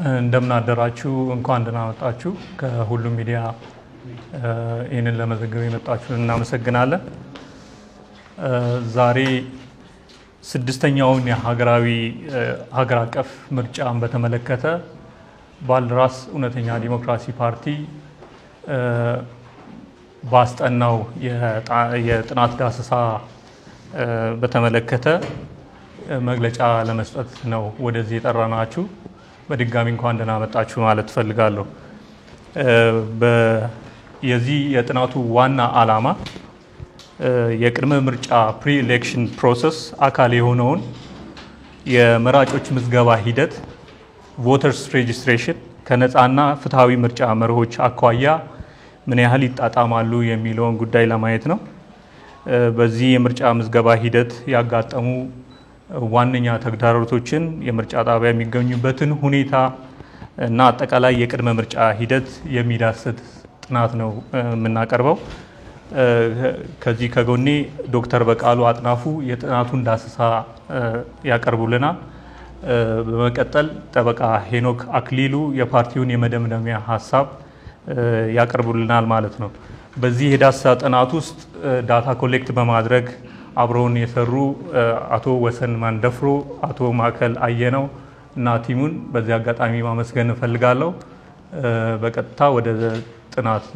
እንደምን አደራችሁ። እንኳን ደህና መጣችሁ። ከሁሉም ሚዲያ ይህንን ለመዘገብ የመጣችሁን እናመሰግናለን። ዛሬ ስድስተኛውን የሀገራዊ ሀገር አቀፍ ምርጫን በተመለከተ ባልደራስ እውነተኛ ዲሞክራሲ ፓርቲ ባስጠናው የጥናት ዳሰሳ በተመለከተ መግለጫ ለመስጠት ነው ወደዚህ የጠራናችሁ። በድጋሚ እንኳን ደህና መጣችሁ ማለት እፈልጋለሁ። የዚህ የጥናቱ ዋና ዓላማ የቅድመ ምርጫ ፕሪ ኤሌክሽን ፕሮሰስ አካል የሆነውን የመራጮች ምዝገባ ሂደት ቮተርስ ሬጅስትሬሽን ከነፃና ፍትሐዊ ምርጫ መርሆች አኳያ ምን ያህል ይጣጣማሉ የሚለውን ጉዳይ ለማየት ነው። በዚህ የምርጫ ምዝገባ ሂደት ያጋጠሙ ዋነኛ ተግዳሮቶችን፣ የምርጫ ጣቢያ የሚገኙበትን ሁኔታ እና አጠቃላይ የቅድመ ምርጫ ሂደት የሚዳስት ጥናት ነው የምናቀርበው። ከዚህ ከጎኔ ዶክተር በቃሉ አጥናፉ የጥናቱን ዳሰሳ ያቀርቡልናል። በመቀጠል ጠበቃ ሄኖክ አክሊሉ የፓርቲውን የመደምደሚያ ሀሳብ ያቀርቡልናል ማለት ነው። በዚህ የዳሰሳ ጥናት ውስጥ ዳታ ኮሌክት በማድረግ አብረውን የሰሩ አቶ ወሰን ማንደፍሮ፣ አቶ ማዕከል አየነው እና ቲሙን በዚህ አጋጣሚ ማመስገን እፈልጋለሁ። በቀጥታ ወደ ጥናት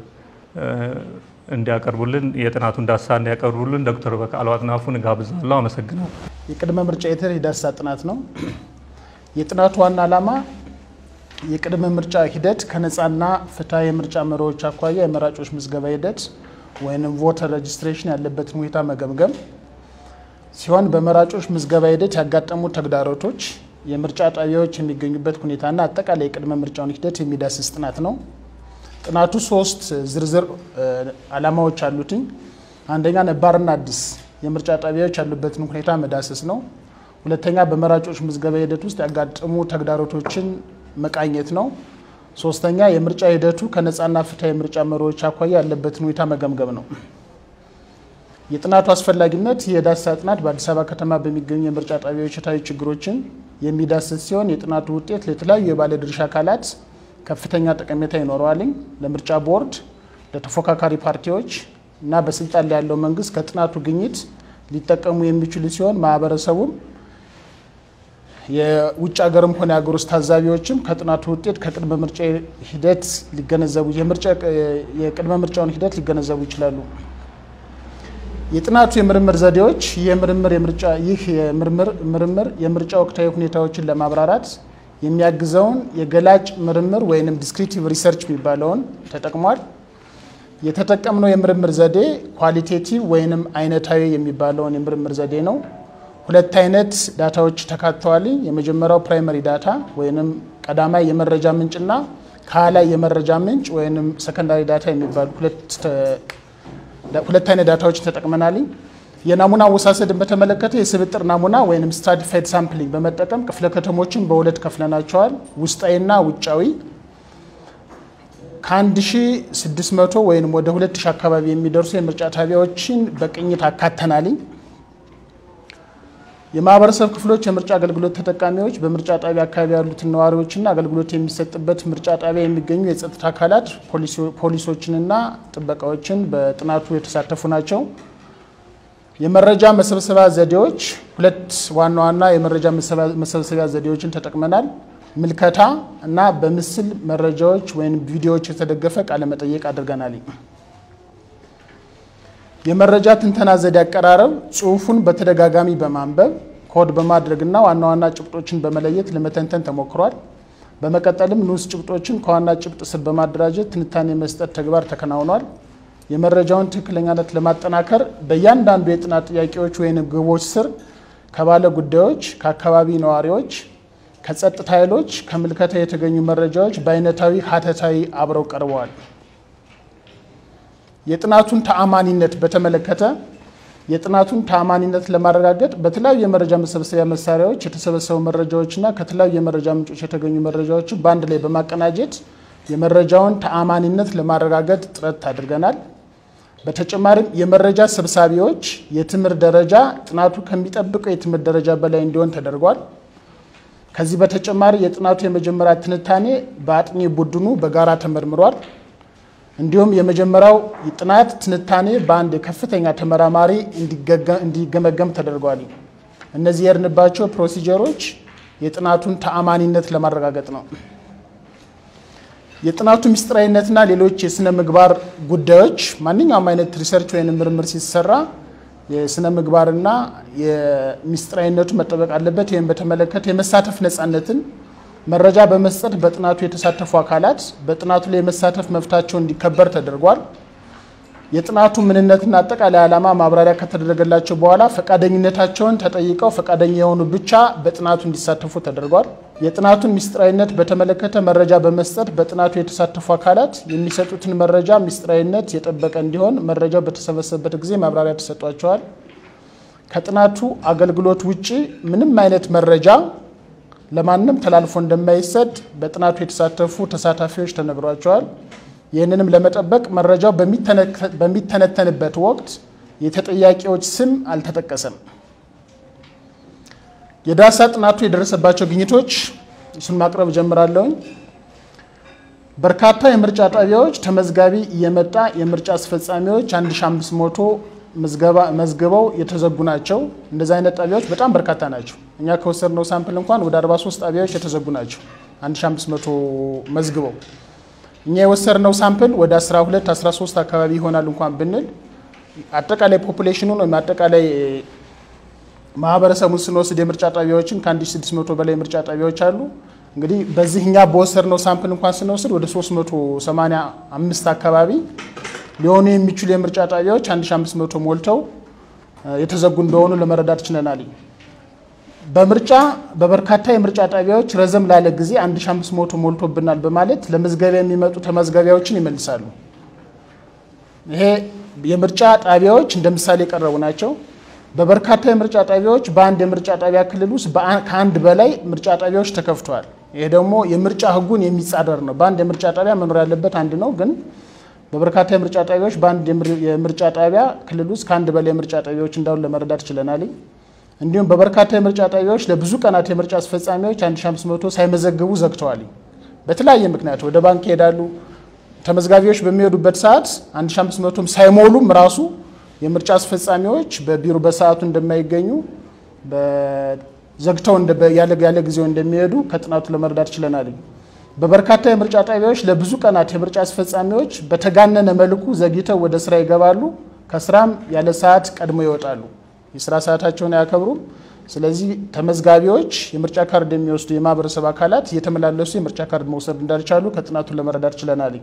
እንዲያቀርቡልን የጥናቱን ዳሰሳ እንዲያቀርቡልን ዶክተር በቃሉ አጥናፉን እጋብዛለሁ። አመሰግናለሁ። የቅድመ ምርጫ ሂደት የዳሰሳ ጥናት ነው። የጥናቱ ዋና ዓላማ የቅድመ ምርጫ ሂደት ከነፃና ፍትሐዊ የምርጫ መርሆች አኳያ የመራጮች ምዝገባ ሂደት ወይም ቮተር ሬጅስትሬሽን ያለበትን ሁኔታ መገምገም ሲሆን በመራጮች ምዝገባ ሂደት ያጋጠሙ ተግዳሮቶች፣ የምርጫ ጣቢያዎች የሚገኙበት ሁኔታና አጠቃላይ የቅድመ ምርጫውን ሂደት የሚዳስስ ጥናት ነው። ጥናቱ ሶስት ዝርዝር ዓላማዎች አሉትኝ። አንደኛ ነባርና አዲስ የምርጫ ጣቢያዎች ያሉበትን ሁኔታ መዳሰስ ነው። ሁለተኛ በመራጮች ምዝገባ ሂደት ውስጥ ያጋጠሙ ተግዳሮቶችን መቃኘት ነው። ሶስተኛ የምርጫ ሂደቱ ከነፃና ፍትሐዊ የምርጫ መርሆዎች አኳያ ያለበትን ሁኔታ መገምገም ነው። የጥናቱ አስፈላጊነት የዳሰሳ ጥናት በአዲስ አበባ ከተማ በሚገኙ የምርጫ ጣቢያዎች የታዩ ችግሮችን የሚዳስስ ሲሆን የጥናቱ ውጤት ለተለያዩ የባለድርሻ አካላት ከፍተኛ ጠቀሜታ ይኖረዋልኝ። ለምርጫ ቦርድ፣ ለተፎካካሪ ፓርቲዎች እና በስልጣን ላይ ያለው መንግስት ከጥናቱ ግኝት ሊጠቀሙ የሚችሉ ሲሆን ማህበረሰቡም የውጭ ሀገርም ሆነ የሀገር ውስጥ ታዛቢዎችም ከጥናቱ ውጤት ከቅድመ ምርጫ ሂደት ሊገነዘቡ የቅድመ ምርጫውን ሂደት ሊገነዘቡ ይችላሉ። የጥናቱ የምርምር ዘዴዎች የምርምር የምርጫ ይህ የምርምር ምርምር የምርጫ ወቅታዊ ሁኔታዎችን ለማብራራት የሚያግዘውን የገላጭ ምርምር ወይንም ዲስክሪቲቭ ሪሰርች የሚባለውን ተጠቅሟል። የተጠቀምነው የምርምር ዘዴ ኳሊቴቲቭ ወይንም አይነታዊ የሚባለውን የምርምር ዘዴ ነው። ሁለት አይነት ዳታዎች ተካተዋል። የመጀመሪያው ፕራይመሪ ዳታ ወይንም ቀዳማይ የመረጃ ምንጭና ከኋላይ የመረጃ ምንጭ ወይንም ሰከንዳሪ ዳታ የሚባሉ ሁለት አይነት ዳታዎችን ተጠቅመናል። የናሙና አወሳሰድን በተመለከተ የስብጥር ናሙና ወይም ስትራቲፋይድ ሳምፕሊንግ በመጠቀም ክፍለ ከተሞችን በሁለት ከፍለናቸዋል። ውስጣዊና ውጫዊ ከ1600 ወይም ወደ 2000 አካባቢ የሚደርሱ የምርጫ ጣቢያዎችን በቅኝት አካተናልኝ። የማህበረሰብ ክፍሎች የምርጫ አገልግሎት ተጠቃሚዎች በምርጫ ጣቢያ አካባቢ ያሉትን ነዋሪዎችና አገልግሎት የሚሰጥበት ምርጫ ጣቢያ የሚገኙ የጸጥታ አካላት ፖሊሶችንና ጥበቃዎችን በጥናቱ የተሳተፉ ናቸው። የመረጃ መሰብሰቢያ ዘዴዎች ሁለት ዋና ዋና የመረጃ መሰብሰቢያ ዘዴዎችን ተጠቅመናል። ምልከታ እና በምስል መረጃዎች ወይም ቪዲዮዎች የተደገፈ ቃለመጠየቅ አድርገናል። የመረጃ ትንተና ዘዴ አቀራረብ ጽሁፉን በተደጋጋሚ በማንበብ ኮድ በማድረግና ዋና ዋና ጭብጦችን በመለየት ለመተንተን ተሞክሯል። በመቀጠልም ንዑስ ጭብጦችን ከዋና ጭብጥ ስር በማደራጀት ትንታኔ መስጠት ተግባር ተከናውኗል። የመረጃውን ትክክለኛነት ለማጠናከር በእያንዳንዱ የጥናት ጥያቄዎች ወይም ግቦች ስር ከባለ ጉዳዮች፣ ከአካባቢ ነዋሪዎች፣ ከጸጥታ ኃይሎች፣ ከምልከታ የተገኙ መረጃዎች በአይነታዊ ሀተታዊ አብረው ቀርበዋል። የጥናቱን ተአማኒነት በተመለከተ የጥናቱን ተአማኒነት ለማረጋገጥ በተለያዩ የመረጃ መሰብሰቢያ መሳሪያዎች የተሰበሰቡ መረጃዎችና ከተለያዩ የመረጃ ምንጮች የተገኙ መረጃዎችን በአንድ ላይ በማቀናጀት የመረጃውን ተአማኒነት ለማረጋገጥ ጥረት አድርገናል። በተጨማሪም የመረጃ ሰብሳቢዎች የትምህርት ደረጃ ጥናቱ ከሚጠብቀው የትምህርት ደረጃ በላይ እንዲሆን ተደርጓል። ከዚህ በተጨማሪ የጥናቱ የመጀመሪያ ትንታኔ በአጥኚ ቡድኑ በጋራ ተመርምሯል። እንዲሁም የመጀመሪያው ጥናት ትንታኔ በአንድ የከፍተኛ ተመራማሪ እንዲገመገም ተደርጓል። እነዚህ የሄድንባቸው ፕሮሲጀሮች የጥናቱን ተአማኒነት ለማረጋገጥ ነው። የጥናቱ ምስጢራዊነትና ሌሎች የስነ ምግባር ጉዳዮች ማንኛውም አይነት ሪሰርች ወይም ምርምር ሲሰራ የስነ ምግባርና የምስጢራዊነቱ መጠበቅ አለበት። ይህም በተመለከተ የመሳተፍ ነፃነትን መረጃ በመስጠት በጥናቱ የተሳተፉ አካላት በጥናቱ ላይ የመሳተፍ መብታቸው እንዲከበር ተደርጓል። የጥናቱ ምንነትና አጠቃላይ ዓላማ ማብራሪያ ከተደረገላቸው በኋላ ፈቃደኝነታቸውን ተጠይቀው ፈቃደኛ የሆኑ ብቻ በጥናቱ እንዲሳተፉ ተደርጓል። የጥናቱን ምስጢራዊነት በተመለከተ መረጃ በመስጠት በጥናቱ የተሳተፉ አካላት የሚሰጡትን መረጃ ምስጢራዊነት የጠበቀ እንዲሆን መረጃው በተሰበሰበበት ጊዜ ማብራሪያ ተሰጧቸዋል። ከጥናቱ አገልግሎት ውጪ ምንም አይነት መረጃ ለማንም ተላልፎ እንደማይሰጥ በጥናቱ የተሳተፉ ተሳታፊዎች ተነግሯቸዋል። ይህንንም ለመጠበቅ መረጃው በሚተነተንበት ወቅት የተጠያቂዎች ስም አልተጠቀሰም። የዳሳ ጥናቱ የደረሰባቸው ግኝቶች እሱን ማቅረብ ጀምራለሁኝ። በርካታ የምርጫ ጣቢያዎች ተመዝጋቢ እየመጣ የምርጫ አስፈጻሚዎች 1500 መዝግበው የተዘጉ ናቸው። እንደዚህ አይነት ጣቢያዎች በጣም በርካታ ናቸው። እኛ ከወሰድነው ሳምፕል እንኳን ወደ 43 ጣቢያዎች የተዘጉ ናቸው 1500 መዝግበው እኛ የወሰድነው ሳምፕል ወደ 12 13 አካባቢ ይሆናል እንኳን ብንል አጠቃላይ ፖፑሌሽኑን ወይም አጠቃላይ ማህበረሰቡን ስንወስድ የምርጫ ጣቢያዎችን ከ1600 በላይ የምርጫ ጣቢያዎች አሉ። እንግዲህ በዚህ እኛ በወሰድነው ሳምፕል እንኳን ስንወስድ ወደ 385 አካባቢ ሊሆኑ የሚችሉ የምርጫ ጣቢያዎች 1500 ሞልተው የተዘጉ እንደሆኑ ለመረዳት ችለናል። በምርጫ በበርካታ የምርጫ ጣቢያዎች ረዘም ላለ ጊዜ 1500 ሞልቶብናል በማለት ለመዝገቢያ የሚመጡ ተመዝጋቢያዎችን ይመልሳሉ። ይሄ የምርጫ ጣቢያዎች እንደ ምሳሌ የቀረቡ ናቸው። በበርካታ የምርጫ ጣቢያዎች በአንድ የምርጫ ጣቢያ ክልል ውስጥ ከአንድ በላይ ምርጫ ጣቢያዎች ተከፍተዋል። ይሄ ደግሞ የምርጫ ሕጉን የሚጻረር ነው። በአንድ የምርጫ ጣቢያ መኖር ያለበት አንድ ነው፣ ግን በበርካታ የምርጫ ጣቢያዎች በአንድ የምርጫ ጣቢያ ክልል ውስጥ ከአንድ በላይ የምርጫ ጣቢያዎች እንዳሉ ለመረዳት ችለናል። እንዲሁም በበርካታ የምርጫ ጣቢያዎች ለብዙ ቀናት የምርጫ አስፈጻሚዎች 1500 ሳይመዘግቡ ዘግተዋል። በተለያየ ምክንያት ወደ ባንክ ይሄዳሉ። ተመዝጋቢዎች በሚሄዱበት ሰዓት 1500ም ሳይሞሉም ራሱ የምርጫ አስፈጻሚዎች በቢሮ በሰዓቱ እንደማይገኙ ዘግተው ያለ ጊዜው እንደሚሄዱ ከጥናቱ ለመረዳት ችለናል። በበርካታ የምርጫ ጣቢያዎች ለብዙ ቀናት የምርጫ አስፈጻሚዎች በተጋነነ መልኩ ዘግይተው ወደ ስራ ይገባሉ። ከስራም ያለ ሰዓት ቀድሞ ይወጣሉ። የስራ ሰዓታቸውን አያከብሩም። ስለዚህ ተመዝጋቢዎች የምርጫ ካርድ የሚወስዱ የማህበረሰብ አካላት እየተመላለሱ የምርጫ ካርድ መውሰድ እንዳልቻሉ ከጥናቱ ለመረዳት ችለናል።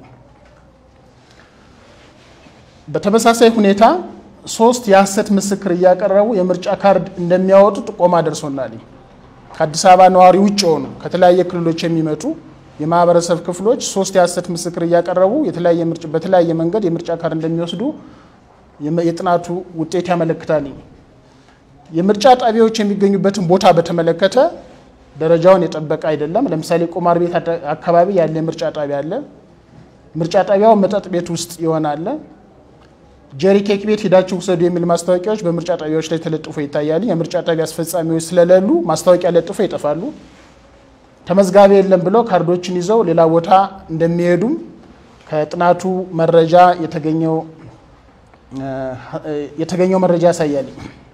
በተመሳሳይ ሁኔታ ሶስት የሐሰት ምስክር እያቀረቡ የምርጫ ካርድ እንደሚያወጡ ጥቆማ ደርሶናል። ከአዲስ አበባ ነዋሪ ውጭ የሆኑ ከተለያየ ክልሎች የሚመጡ የማህበረሰብ ክፍሎች ሶስት የሐሰት ምስክር እያቀረቡ በተለያየ መንገድ የምርጫ ካርድ እንደሚወስዱ የጥናቱ ውጤት ያመለክታል። የምርጫ ጣቢያዎች የሚገኙበትን ቦታ በተመለከተ ደረጃውን የጠበቀ አይደለም። ለምሳሌ ቁማር ቤት አካባቢ ያለ የምርጫ ጣቢያ አለ። ምርጫ ጣቢያው መጠጥ ቤት ውስጥ ይሆናል። ጀሪ ኬክ ቤት ሄዳችሁ ውሰዱ የሚል ማስታወቂያዎች በምርጫ ጣቢያዎች ላይ ተለጥፎ ይታያል። የምርጫ ጣቢያ አስፈጻሚዎች ስለሌሉ ማስታወቂያ ለጥፎ ይጠፋሉ። ተመዝጋቢ የለም ብለው ካርዶችን ይዘው ሌላ ቦታ እንደሚሄዱም ከጥናቱ መረጃ የተገኘው መረጃ ያሳያል።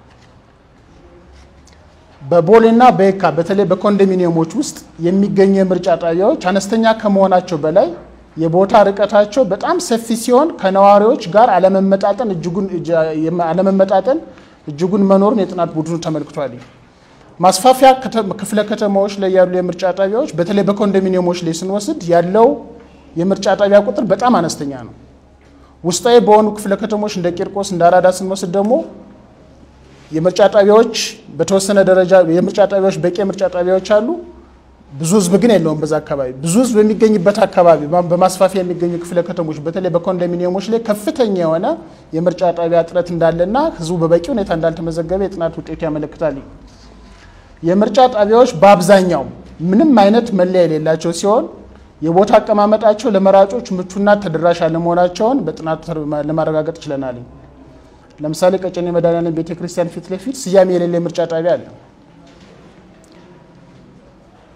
በቦሌና በየካ በተለይ በኮንዶሚኒየሞች ውስጥ የሚገኙ የምርጫ ጣቢያዎች አነስተኛ ከመሆናቸው በላይ የቦታ ርቀታቸው በጣም ሰፊ ሲሆን ከነዋሪዎች ጋር አለመመጣጠን አለመመጣጠን እጅጉን መኖሩን የጥናት ቡድኑ ተመልክቷል። ማስፋፊያ ክፍለ ከተማዎች ላይ ያሉ የምርጫ ጣቢያዎች በተለይ በኮንዶሚኒየሞች ላይ ስንወስድ ያለው የምርጫ ጣቢያ ቁጥር በጣም አነስተኛ ነው። ውስጣዊ በሆኑ ክፍለ ከተሞች እንደ ቂርቆስ እንደ አራዳ ስንወስድ ደግሞ የምርጫ ጣቢያዎች በተወሰነ ደረጃ የምርጫ ጣቢያዎች በቂ የምርጫ ጣቢያዎች አሉ። ብዙ ህዝብ ግን የለውም። በዛ አካባቢ ብዙ ህዝብ በሚገኝበት አካባቢ በማስፋፊያ የሚገኙ ክፍለ ከተሞች በተለይ በኮንዶሚኒየሞች ላይ ከፍተኛ የሆነ የምርጫ ጣቢያ እጥረት እንዳለና ህዝቡ በበቂ ሁኔታ እንዳልተመዘገበ የጥናት ውጤቱ ያመለክታል። የምርጫ ጣቢያዎች በአብዛኛው ምንም አይነት መለያ የሌላቸው ሲሆን የቦታ አቀማመጣቸው ለመራጮች ምቹና ተደራሽ አለመሆናቸውን በጥናቱ ለማረጋገጥ ችለናል። ለምሳሌ ቀጨኔ መድኃኔዓለም ቤተክርስቲያን ፊት ለፊት ስያሜ የሌለ የምርጫ ጣቢያ አለ።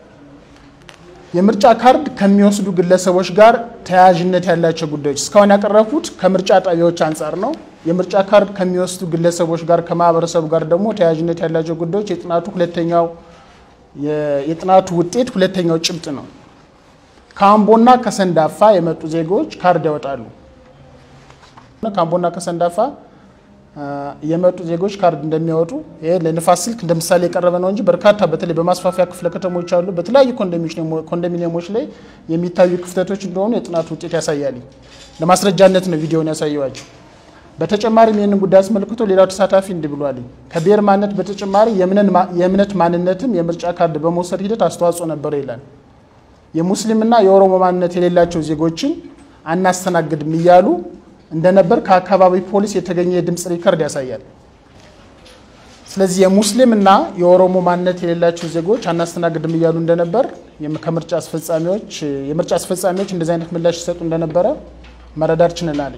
የምርጫ ካርድ ከሚወስዱ ግለሰቦች ጋር ተያያዥነት ያላቸው ጉዳዮች እስካሁን ያቀረብኩት ከምርጫ ጣቢያዎች አንጻር ነው። የምርጫ ካርድ ከሚወስዱ ግለሰቦች ጋር ከማህበረሰቡ ጋር ደግሞ ተያያዥነት ያላቸው ጉዳዮች የጥናቱ ሁለተኛው የጥናቱ ውጤት ሁለተኛው ጭብጥ ነው። ከአምቦና ከሰንዳፋ የመጡ ዜጎች ካርድ ያወጣሉ። ከአምቦና ከሰንዳፋ የመጡ ዜጎች ካርድ እንደሚያወጡ ይሄ ለንፋስ ስልክ እንደ ምሳሌ የቀረበ ነው እንጂ በርካታ በተለይ በማስፋፊያ ክፍለ ከተሞች አሉ በተለያዩ ኮንዶሚኒየሞች ላይ የሚታዩ ክፍተቶች እንደሆኑ የጥናቱ ውጤት ያሳያል። ለማስረጃነት ነው ቪዲዮውን ያሳየዋቸው። በተጨማሪም ይህንን ጉዳይ አስመልክቶ ሌላው ተሳታፊ እንዲህ ብሏል። ከብሔር ማንነት በተጨማሪ የእምነት ማንነትም የምርጫ ካርድ በመውሰድ ሂደት አስተዋጽኦ ነበረ ይላል። የሙስሊምና የኦሮሞ ማንነት የሌላቸው ዜጎችን አናስተናግድም እያሉ እንደነበር ከአካባቢ ፖሊስ የተገኘ የድምፅ ሪከርድ ያሳያል። ስለዚህ የሙስሊም እና የኦሮሞ ማንነት የሌላቸው ዜጎች አናስተናግድም እያሉ እንደነበር ከምርጫ አስፈጻሚዎች የምርጫ አስፈጻሚዎች እንደዚህ አይነት ምላሽ ሲሰጡ እንደነበረ መረዳት ችለናል።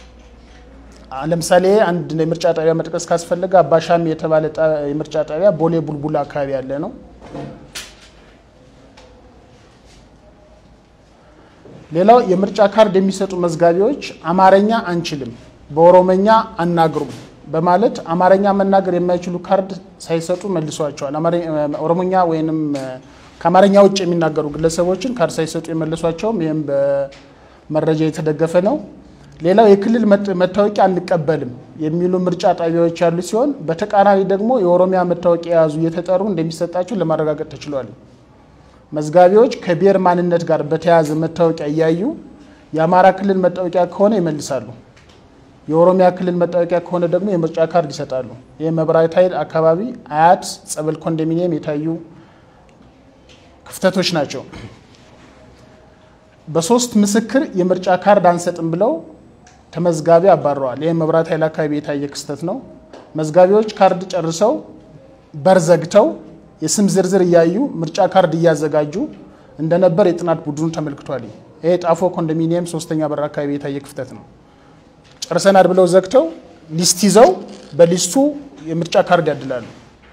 ለምሳሌ አንድ የምርጫ ጣቢያ መጥቀስ ካስፈለገ አባሻሚ የተባለ የምርጫ ጣቢያ ቦሌ ቡልቡላ አካባቢ ያለ ነው። ሌላው የምርጫ ካርድ የሚሰጡ መዝጋቢዎች አማርኛ አንችልም፣ በኦሮመኛ አናግሩም በማለት አማርኛ መናገር የማይችሉ ካርድ ሳይሰጡ መልሷቸዋል። ኦሮሞኛ ወይንም ከአማርኛ ውጭ የሚናገሩ ግለሰቦችን ካርድ ሳይሰጡ የመለሷቸውም ይህም በመረጃ የተደገፈ ነው። ሌላው የክልል መታወቂያ አንቀበልም የሚሉ ምርጫ ጣቢያዎች ያሉ ሲሆን በተቃራኒ ደግሞ የኦሮሚያ መታወቂያ የያዙ እየተጠሩ እንደሚሰጣቸው ለማረጋገጥ ተችሏል። መዝጋቢዎች ከብሔር ማንነት ጋር በተያያዘ መታወቂያ እያዩ የአማራ ክልል መታወቂያ ከሆነ ይመልሳሉ። የኦሮሚያ ክልል መታወቂያ ከሆነ ደግሞ የምርጫ ካርድ ይሰጣሉ። ይህ መብራት ኃይል አካባቢ አያት ጸበል ኮንዶሚኒየም የታዩ ክፍተቶች ናቸው። በሶስት ምስክር የምርጫ ካርድ አንሰጥም ብለው ተመዝጋቢ አባረዋል። ይህ መብራት ኃይል አካባቢ የታየ ክስተት ነው። መዝጋቢዎች ካርድ ጨርሰው በር ዘግተው የስም ዝርዝር እያዩ ምርጫ ካርድ እያዘጋጁ እንደነበር የጥናት ቡድኑ ተመልክቷል። ይሄ ጣፎ ኮንዶሚኒየም ሶስተኛ በር አካባቢ የታየ ክፍተት ነው። ጨርሰናል ብለው ዘግተው ሊስት ይዘው በሊስቱ የምርጫ ካርድ ያድላሉ።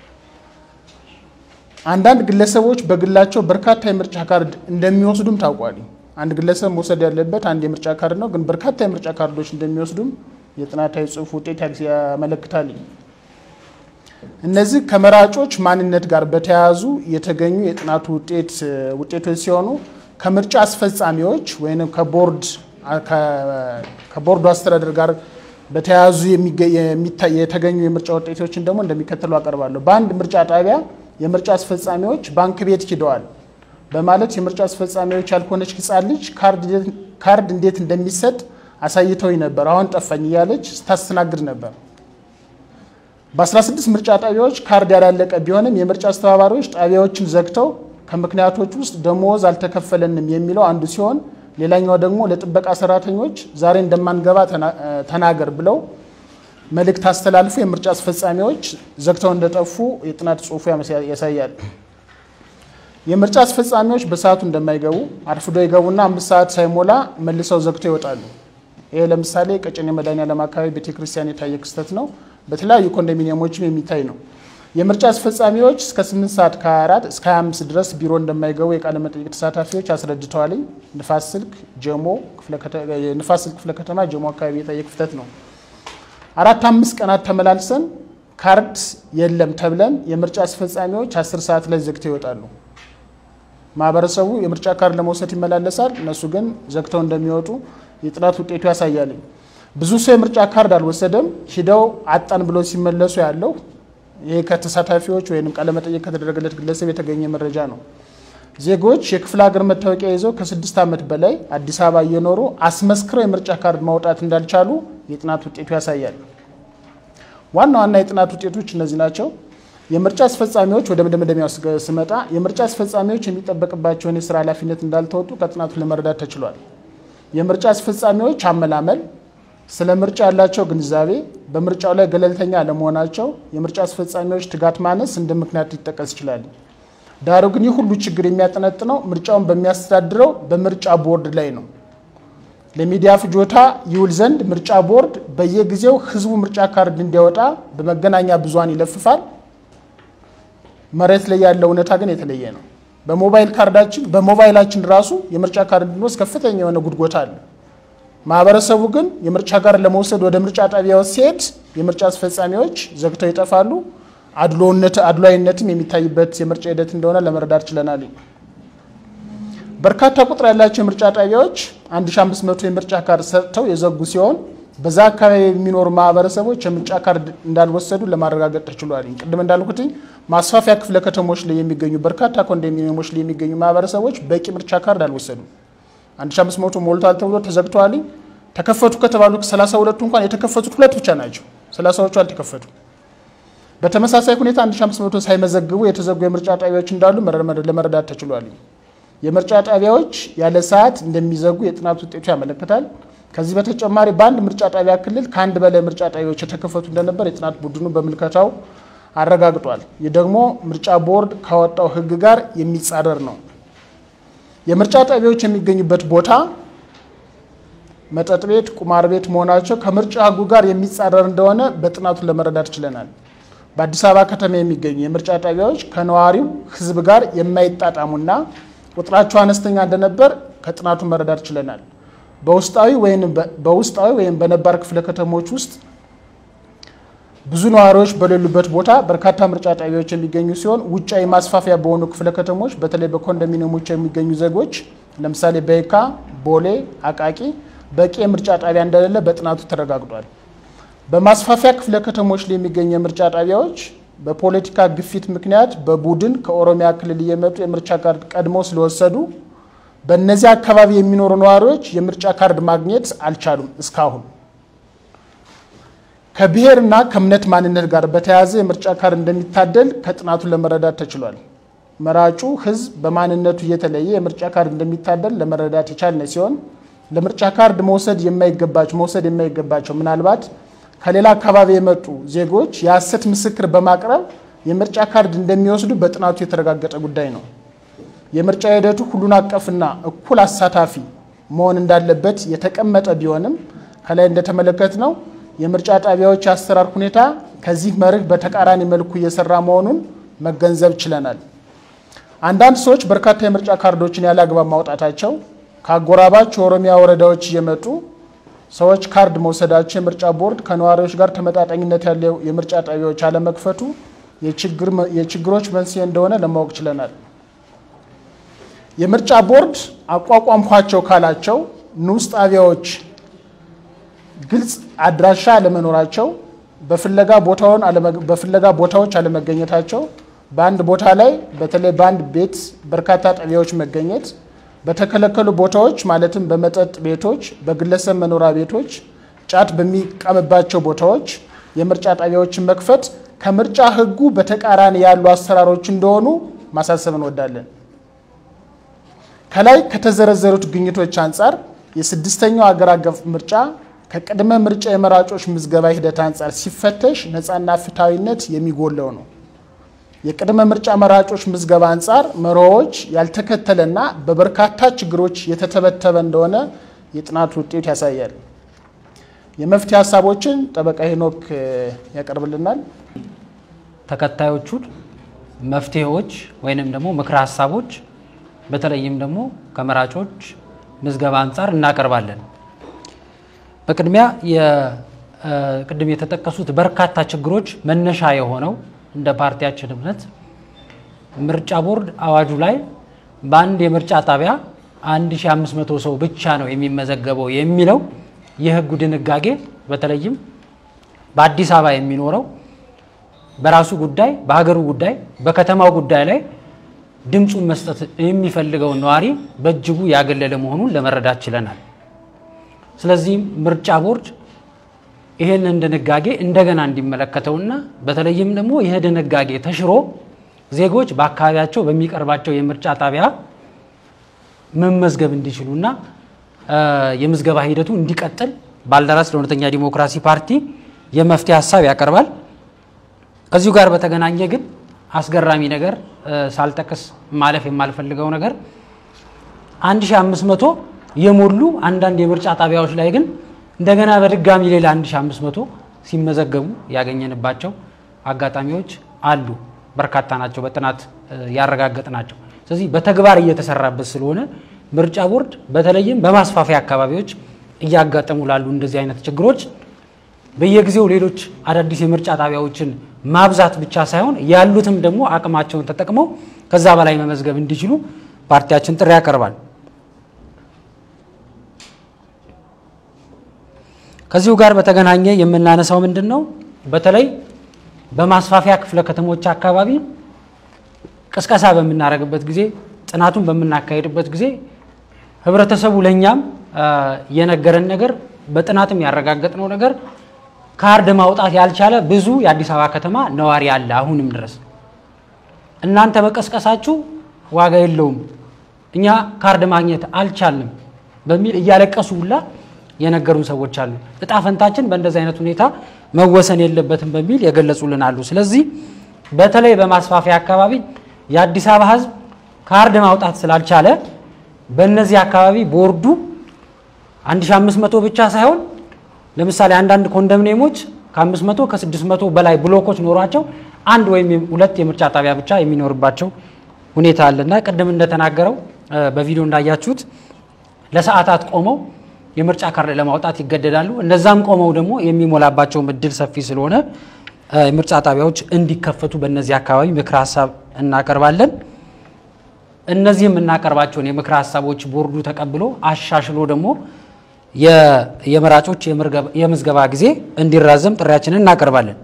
አንዳንድ ግለሰቦች በግላቸው በርካታ የምርጫ ካርድ እንደሚወስዱም ታውቋል። አንድ ግለሰብ መውሰድ ያለበት አንድ የምርጫ ካርድ ነው፣ ግን በርካታ የምርጫ ካርዶች እንደሚወስዱም የጥናታዊ ጽሑፍ ውጤት ያመለክታል። እነዚህ ከመራጮች ማንነት ጋር በተያያዙ የተገኙ የጥናቱ ውጤት ውጤቶች ሲሆኑ ከምርጫ አስፈጻሚዎች ወይም ከቦርዱ አስተዳደር ጋር በተያያዙ የተገኙ የምርጫ ውጤቶችን ደግሞ እንደሚከተሉ አቀርባለሁ። በአንድ ምርጫ ጣቢያ የምርጫ አስፈጻሚዎች ባንክ ቤት ሂደዋል በማለት የምርጫ አስፈጻሚዎች ያልሆነች ሕፃን ልጅ ካርድ እንዴት እንደሚሰጥ አሳይተውኝ ነበር፣ አሁን ጠፋኝ እያለች ስታስተናግድ ነበር። በ16 ምርጫ ጣቢያዎች ካርድ ያላለቀ ቢሆንም የምርጫ አስተባባሪዎች ጣቢያዎችን ዘግተው ከምክንያቶች ውስጥ ደሞዝ አልተከፈለንም የሚለው አንዱ ሲሆን ሌላኛው ደግሞ ለጥበቃ ሰራተኞች ዛሬ እንደማንገባ ተናገር ብለው መልእክት አስተላልፎ የምርጫ አስፈጻሚዎች ዘግተው እንደጠፉ የጥናት ጽሑፉ ያሳያል። የምርጫ አስፈጻሚዎች በሰዓቱ እንደማይገቡ አርፍዶ ይገቡና አምስት ሰዓት ሳይሞላ መልሰው ዘግተው ይወጣሉ። ይሄ ለምሳሌ ቀጨኔ መድኃኔዓለም አካባቢ ቤተክርስቲያን የታየ ክስተት ነው። በተለያዩ ኮንዶሚኒየሞችም የሚታይ ነው። የምርጫ አስፈጻሚዎች እስከ 8 ሰዓት ከ24 እስከ 25 ድረስ ቢሮ እንደማይገቡ የቃለ መጠይቅ ተሳታፊዎች አስረድተዋል። ንፋስ ስልክ ጀሞ ንፋስ ስልክ ክፍለ ከተማ ጀሞ አካባቢ የታየ ክፍተት ነው። አራት አምስት ቀናት ተመላልሰን ካርድ የለም ተብለን የምርጫ አስፈጻሚዎች 10 ሰዓት ላይ ዘግተው ይወጣሉ። ማህበረሰቡ የምርጫ ካርድ ለመውሰድ ይመላለሳል። እነሱ ግን ዘግተው እንደሚወጡ የጥናት ውጤቱ ያሳያል። ብዙ ሰው የምርጫ ካርድ አልወሰደም። ሂደው አጣን ብሎ ሲመለሱ ያለው ይሄ ከተሳታፊዎች ወይም ቃለመጠየቅ ከተደረገለት ግለሰብ የተገኘ መረጃ ነው። ዜጎች የክፍለ ሀገር መታወቂያ ይዘው ከስድስት ዓመት በላይ አዲስ አበባ እየኖሩ አስመስክረው የምርጫ ካርድ ማውጣት እንዳልቻሉ የጥናት ውጤቱ ያሳያል። ዋና ዋና የጥናት ውጤቶች እነዚህ ናቸው። የምርጫ አስፈጻሚዎች ወደ መደምደሚያው ስመጣ የምርጫ አስፈጻሚዎች የሚጠበቅባቸውን የስራ ኃላፊነት እንዳልተወጡ ከጥናቱ ለመረዳት ተችሏል። የምርጫ አስፈጻሚዎች አመላመል ስለ ምርጫ ያላቸው ግንዛቤ፣ በምርጫው ላይ ገለልተኛ አለመሆናቸው፣ የምርጫ አስፈጻሚዎች ትጋት ማነስ እንደ ምክንያት ሊጠቀስ ይችላል። ዳሩ ግን ይህ ሁሉ ችግር የሚያጠነጥነው ምርጫውን በሚያስተዳድረው በምርጫ ቦርድ ላይ ነው። ለሚዲያ ፍጆታ ይውል ዘንድ ምርጫ ቦርድ በየጊዜው ህዝቡ ምርጫ ካርድ እንዲያወጣ በመገናኛ ብዙሃን ይለፍፋል። መሬት ላይ ያለው እውነታ ግን የተለየ ነው። በሞባይል ካርዳችን በሞባይላችን ራሱ የምርጫ ካርድ እንድንወስድ ከፍተኛ የሆነ ጉድጎታ አለ። ማህበረሰቡ ግን የምርጫ ካርድ ለመውሰድ ወደ ምርጫ ጣቢያዎች ሲሄድ የምርጫ አስፈጻሚዎች ዘግተው ይጠፋሉ። አድሎነት አድሏዊነትም የሚታይበት የምርጫ ሂደት እንደሆነ ለመረዳት ችለናል። በርካታ ቁጥር ያላቸው የምርጫ ጣቢያዎች 1500 የምርጫ ካርድ ሰጥተው የዘጉ ሲሆን በዛ አካባቢ የሚኖሩ ማህበረሰቦች የምርጫ ካርድ እንዳልወሰዱ ለማረጋገጥ ተችሏል። ቅድም እንዳልኩት ማስፋፊያ ክፍለ ከተሞች ላይ የሚገኙ በርካታ ኮንዶሚኒየሞች ላይ የሚገኙ ማህበረሰቦች በቂ ምርጫ ካርድ አልወሰዱም። 1500 ሞልቷል ተብሎ ተዘግተዋል። ተከፈቱ ከተባሉ 32ቱ እንኳን የተከፈቱት ሁለት ብቻ ናቸው። 30ዎቹ አልተከፈቱ። በተመሳሳይ ሁኔታ 1500 ሳይመዘግቡ የተዘጉ የምርጫ ጣቢያዎች እንዳሉ ለመረዳት ተችሏል። የምርጫ ጣቢያዎች ያለ ሰዓት እንደሚዘጉ የጥናት ውጤቱ ያመለክታል። ከዚህ በተጨማሪ በአንድ ምርጫ ጣቢያ ክልል ከአንድ በላይ ምርጫ ጣቢያዎች የተከፈቱ እንደነበር የጥናት ቡድኑ በምልከታው አረጋግጧል። ይህ ደግሞ ምርጫ ቦርድ ካወጣው ሕግ ጋር የሚጻረር ነው። የምርጫ ጣቢያዎች የሚገኙበት ቦታ መጠጥ ቤት፣ ቁማር ቤት መሆናቸው ከምርጫ ሕጉ ጋር የሚጻረር እንደሆነ በጥናቱ ለመረዳት ችለናል። በአዲስ አበባ ከተማ የሚገኙ የምርጫ ጣቢያዎች ከነዋሪው ሕዝብ ጋር የማይጣጣሙና ቁጥራቸው አነስተኛ እንደነበር ከጥናቱ መረዳት ችለናል። በውስጣዊ ወይም በውስጣዊ ወይም በነባር ክፍለ ከተሞች ውስጥ ብዙ ነዋሪዎች በሌሉበት ቦታ በርካታ ምርጫ ጣቢያዎች የሚገኙ ሲሆን ውጫዊ ማስፋፊያ በሆኑ ክፍለ ከተሞች በተለይ በኮንዶሚኒየሞች የሚገኙ ዜጎች ለምሳሌ በየካ፣ ቦሌ፣ አቃቂ በቂ የምርጫ ጣቢያ እንደሌለ በጥናቱ ተረጋግጧል። በማስፋፊያ ክፍለ ከተሞች ላይ የሚገኙ የምርጫ ጣቢያዎች በፖለቲካ ግፊት ምክንያት በቡድን ከኦሮሚያ ክልል እየመጡ የምርጫ ካርድ ቀድመው ስለወሰዱ በእነዚህ አካባቢ የሚኖሩ ነዋሪዎች የምርጫ ካርድ ማግኘት አልቻሉም። እስካሁን ከብሔርና ከእምነት ማንነት ጋር በተያያዘ የምርጫ ካርድ እንደሚታደል ከጥናቱ ለመረዳት ተችሏል። መራጩ ሕዝብ በማንነቱ እየተለየ የምርጫ ካርድ እንደሚታደል ለመረዳት የቻልነ ሲሆን ለምርጫ ካርድ መውሰድ የማይገባቸው መውሰድ የማይገባቸው ምናልባት ከሌላ አካባቢ የመጡ ዜጎች የሐሰት ምስክር በማቅረብ የምርጫ ካርድ እንደሚወስዱ በጥናቱ የተረጋገጠ ጉዳይ ነው። የምርጫ ሂደቱ ሁሉን አቀፍና እኩል አሳታፊ መሆን እንዳለበት የተቀመጠ ቢሆንም ከላይ እንደተመለከት ነው የምርጫ ጣቢያዎች የአሰራር ሁኔታ ከዚህ መርህ በተቃራኒ መልኩ እየሰራ መሆኑን መገንዘብ ችለናል። አንዳንድ ሰዎች በርካታ የምርጫ ካርዶችን ያለ አግባብ ማውጣታቸው፣ ከአጎራባች የኦሮሚያ ወረዳዎች እየመጡ ሰዎች ካርድ መውሰዳቸው የምርጫ ቦርድ ከነዋሪዎች ጋር ተመጣጣኝነት ያለው የምርጫ ጣቢያዎች አለመክፈቱ የችግሮች መንስኤ እንደሆነ ለማወቅ ችለናል። የምርጫ ቦርድ አቋቋምኳቸው ካላቸው ንዑስ ጣቢያዎች ግልጽ አድራሻ አለመኖራቸው፣ በፍለጋ ቦታዎች አለመገኘታቸው፣ በአንድ ቦታ ላይ በተለይ በአንድ ቤት በርካታ ጣቢያዎች መገኘት፣ በተከለከሉ ቦታዎች ማለትም በመጠጥ ቤቶች፣ በግለሰብ መኖሪያ ቤቶች፣ ጫት በሚቃምባቸው ቦታዎች የምርጫ ጣቢያዎችን መክፈት ከምርጫ ሕጉ በተቃራኒ ያሉ አሰራሮች እንደሆኑ ማሳሰብ እንወዳለን። ከላይ ከተዘረዘሩት ግኝቶች አንጻር የስድስተኛው አገር አቀፍ ምርጫ ከቅድመ ምርጫ የመራጮች ምዝገባ ሂደት አንጻር ሲፈተሽ ነፃና ፍትሐዊነት የሚጎለው ነው። የቅድመ ምርጫ መራጮች ምዝገባ አንጻር መርሆዎች ያልተከተለና በበርካታ ችግሮች የተተበተበ እንደሆነ የጥናቱ ውጤት ያሳያል። የመፍትሄ ሀሳቦችን ጠበቃ ሄኖክ ያቀርብልናል። ተከታዮቹን መፍትሄዎች ወይንም ደግሞ ምክረ ሀሳቦች በተለይም ደግሞ ከመራጮች ምዝገባ አንጻር እናቀርባለን። በቅድሚያ ቅድም የተጠቀሱት በርካታ ችግሮች መነሻ የሆነው እንደ ፓርቲያችን እምነት ምርጫ ቦርድ አዋጁ ላይ በአንድ የምርጫ ጣቢያ 1500 ሰው ብቻ ነው የሚመዘገበው የሚለው የሕጉ ድንጋጌ በተለይም በአዲስ አበባ የሚኖረው በራሱ ጉዳይ፣ በሀገሩ ጉዳይ፣ በከተማው ጉዳይ ላይ ድምፁን መስጠት የሚፈልገውን ነዋሪ በእጅጉ ያገለለ መሆኑን ለመረዳት ችለናል። ስለዚህም ምርጫ ቦርድ ይህንን ድንጋጌ እንደገና እንዲመለከተውና በተለይም ደግሞ ይህ ድንጋጌ ተሽሮ ዜጎች በአካባቢያቸው በሚቀርባቸው የምርጫ ጣቢያ መመዝገብ እንዲችሉና የምዝገባ ሂደቱ እንዲቀጥል ባልደራስ ለእውነተኛ ዲሞክራሲ ፓርቲ የመፍትሄ ሀሳብ ያቀርባል። ከዚሁ ጋር በተገናኘ ግን አስገራሚ ነገር ሳልጠቅስ ማለፍ የማልፈልገው ነገር 1500 የሞሉ አንዳንድ የምርጫ ጣቢያዎች ላይ ግን እንደገና በድጋሚ ሌላ 1500 ሲመዘገቡ ያገኘንባቸው አጋጣሚዎች አሉ። በርካታ ናቸው፣ በጥናት ያረጋገጥ ናቸው። ስለዚህ በተግባር እየተሰራበት ስለሆነ ምርጫ ቦርድ በተለይም በማስፋፊያ አካባቢዎች እያጋጠሙ ላሉ እንደዚህ አይነት ችግሮች በየጊዜው ሌሎች አዳዲስ የምርጫ ጣቢያዎችን ማብዛት ብቻ ሳይሆን ያሉትም ደግሞ አቅማቸውን ተጠቅመው ከዛ በላይ መመዝገብ እንዲችሉ ፓርቲያችን ጥሪ ያቀርባል። ከዚሁ ጋር በተገናኘ የምናነሳው ምንድን ነው? በተለይ በማስፋፊያ ክፍለ ከተሞች አካባቢ ቅስቀሳ በምናደርግበት ጊዜ ጥናቱን በምናካሄድበት ጊዜ ህብረተሰቡ ለእኛም የነገረን ነገር በጥናትም ያረጋገጥነው ነገር ካርድ ማውጣት ያልቻለ ብዙ የአዲስ አበባ ከተማ ነዋሪ አለ። አሁንም ድረስ እናንተ መቀስቀሳችሁ ዋጋ የለውም፣ እኛ ካርድ ማግኘት አልቻልንም በሚል እያለቀሱ ሁላ የነገሩን ሰዎች አሉ። እጣ ፈንታችን በእንደዚህ አይነት ሁኔታ መወሰን የለበትም በሚል የገለጹልን አሉ። ስለዚህ በተለይ በማስፋፊያ አካባቢ የአዲስ አበባ ህዝብ ካርድ ማውጣት ስላልቻለ በእነዚህ አካባቢ ቦርዱ 1500 ብቻ ሳይሆን ለምሳሌ አንዳንድ ኮንዶሚኒየሞች ከ500 ከ600 በላይ ብሎኮች ኖሯቸው አንድ ወይም ሁለት የምርጫ ጣቢያ ብቻ የሚኖርባቸው ሁኔታ አለና ቅድም እንደተናገረው በቪዲዮ እንዳያችሁት ለሰዓታት ቆመው የምርጫ ካርድ ለማውጣት ይገደዳሉ። እነዛም ቆመው ደግሞ የሚሞላባቸውም እድል ሰፊ ስለሆነ የምርጫ ጣቢያዎች እንዲከፈቱ በእነዚህ አካባቢ ምክር ሀሳብ እናቀርባለን። እነዚህ የምናቀርባቸውን የምክር ሀሳቦች ቦርዱ ተቀብሎ አሻሽሎ ደግሞ የመራጮች የምዝገባ ጊዜ እንዲራዘም ጥሪያችንን እናቀርባለን።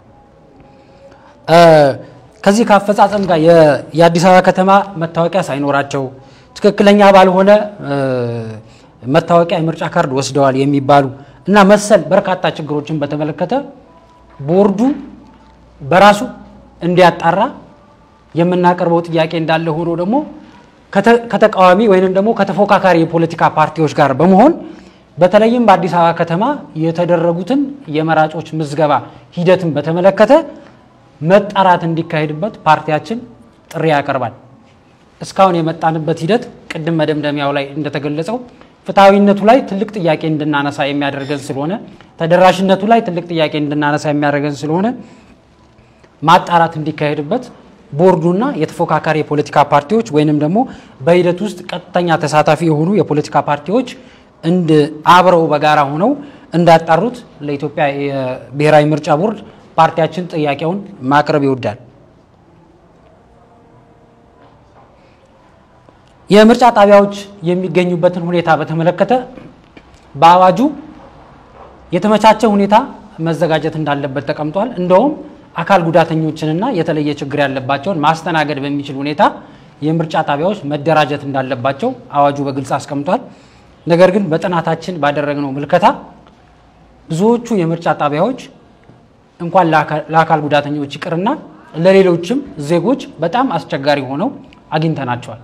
ከዚህ ከአፈጻጸም ጋር የአዲስ አበባ ከተማ መታወቂያ ሳይኖራቸው ትክክለኛ ባልሆነ መታወቂያ የምርጫ ካርድ ወስደዋል የሚባሉ እና መሰል በርካታ ችግሮችን በተመለከተ ቦርዱ በራሱ እንዲያጣራ የምናቀርበው ጥያቄ እንዳለ ሆኖ ደግሞ ከተቃዋሚ ወይንም ደግሞ ከተፎካካሪ የፖለቲካ ፓርቲዎች ጋር በመሆን በተለይም በአዲስ አበባ ከተማ የተደረጉትን የመራጮች ምዝገባ ሂደትን በተመለከተ መጣራት እንዲካሄድበት ፓርቲያችን ጥሪ ያቀርባል። እስካሁን የመጣንበት ሂደት ቅድም መደምደሚያው ላይ እንደተገለጸው ፍትሐዊነቱ ላይ ትልቅ ጥያቄ እንድናነሳ የሚያደርገን ስለሆነ ተደራሽነቱ ላይ ትልቅ ጥያቄ እንድናነሳ የሚያደርገን ስለሆነ ማጣራት እንዲካሄድበት ቦርዱና የተፎካካሪ የፖለቲካ ፓርቲዎች ወይንም ደግሞ በሂደት ውስጥ ቀጥተኛ ተሳታፊ የሆኑ የፖለቲካ ፓርቲዎች እንድ አብረው በጋራ ሆነው እንዳጣሩት ለኢትዮጵያ የብሔራዊ ምርጫ ቦርድ ፓርቲያችን ጥያቄውን ማቅረብ ይወዳል። የምርጫ ጣቢያዎች የሚገኙበትን ሁኔታ በተመለከተ በአዋጁ የተመቻቸ ሁኔታ መዘጋጀት እንዳለበት ተቀምጧል። እንደውም አካል ጉዳተኞችንና የተለየ ችግር ያለባቸውን ማስተናገድ በሚችል ሁኔታ የምርጫ ጣቢያዎች መደራጀት እንዳለባቸው አዋጁ በግልጽ አስቀምጧል። ነገር ግን በጥናታችን ባደረግነው ምልከታ ብዙዎቹ የምርጫ ጣቢያዎች እንኳን ለአካል ጉዳተኞች ይቅርና ለሌሎችም ዜጎች በጣም አስቸጋሪ ሆነው አግኝተናቸዋል።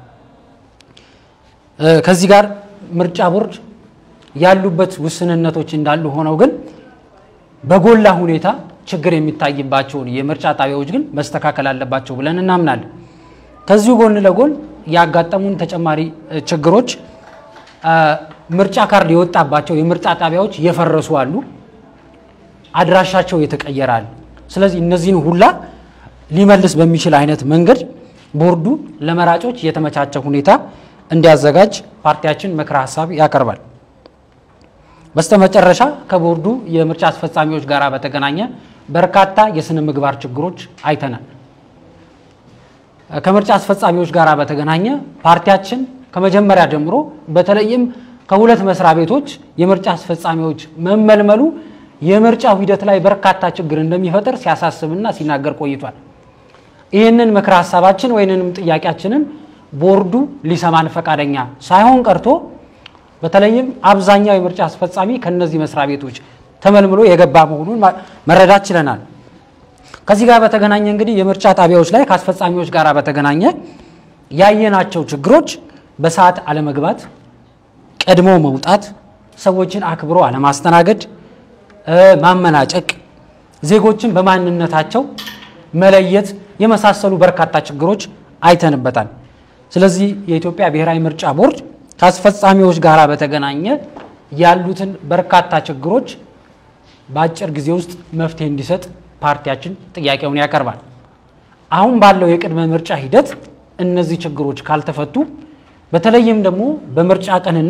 ከዚህ ጋር ምርጫ ቦርድ ያሉበት ውስንነቶች እንዳሉ ሆነው ግን በጎላ ሁኔታ ችግር የሚታይባቸውን የምርጫ ጣቢያዎች ግን መስተካከል አለባቸው ብለን እናምናለን። ከዚሁ ጎን ለጎን ያጋጠሙን ተጨማሪ ችግሮች ምርጫ ካርድ የወጣባቸው የምርጫ ጣቢያዎች የፈረሱ አሉ፣ አድራሻቸው የተቀየራል። ስለዚህ እነዚህን ሁላ ሊመልስ በሚችል አይነት መንገድ ቦርዱ ለመራጮች የተመቻቸ ሁኔታ እንዲያዘጋጅ ፓርቲያችን ምክረ ሀሳብ ያቀርባል። በስተመጨረሻ ከቦርዱ የምርጫ አስፈጻሚዎች ጋር በተገናኘ በርካታ የስነ ምግባር ችግሮች አይተናል። ከምርጫ አስፈጻሚዎች ጋር በተገናኘ ፓርቲያችን ከመጀመሪያ ጀምሮ በተለይም ከሁለት መስሪያ ቤቶች የምርጫ አስፈጻሚዎች መመልመሉ የምርጫው ሂደት ላይ በርካታ ችግር እንደሚፈጥር ሲያሳስብና ሲናገር ቆይቷል። ይህንን ምክረ ሀሳባችን ወይንንም ጥያቄያችንን ቦርዱ ሊሰማን ፈቃደኛ ሳይሆን ቀርቶ በተለይም አብዛኛው የምርጫ አስፈጻሚ ከነዚህ መስሪያ ቤቶች ተመልምሎ የገባ መሆኑን መረዳት ችለናል። ከዚህ ጋር በተገናኘ እንግዲህ የምርጫ ጣቢያዎች ላይ ከአስፈጻሚዎች ጋር በተገናኘ ያየናቸው ችግሮች በሰዓት አለመግባት፣ ቀድሞ መውጣት፣ ሰዎችን አክብሮ አለማስተናገድ፣ ማመናጨቅ፣ ዜጎችን በማንነታቸው መለየት የመሳሰሉ በርካታ ችግሮች አይተንበታል። ስለዚህ የኢትዮጵያ ብሔራዊ ምርጫ ቦርድ ከአስፈጻሚዎች ጋር በተገናኘ ያሉትን በርካታ ችግሮች በአጭር ጊዜ ውስጥ መፍትሄ እንዲሰጥ ፓርቲያችን ጥያቄውን ያቀርባል። አሁን ባለው የቅድመ ምርጫ ሂደት እነዚህ ችግሮች ካልተፈቱ በተለይም ደግሞ በምርጫ ቀንና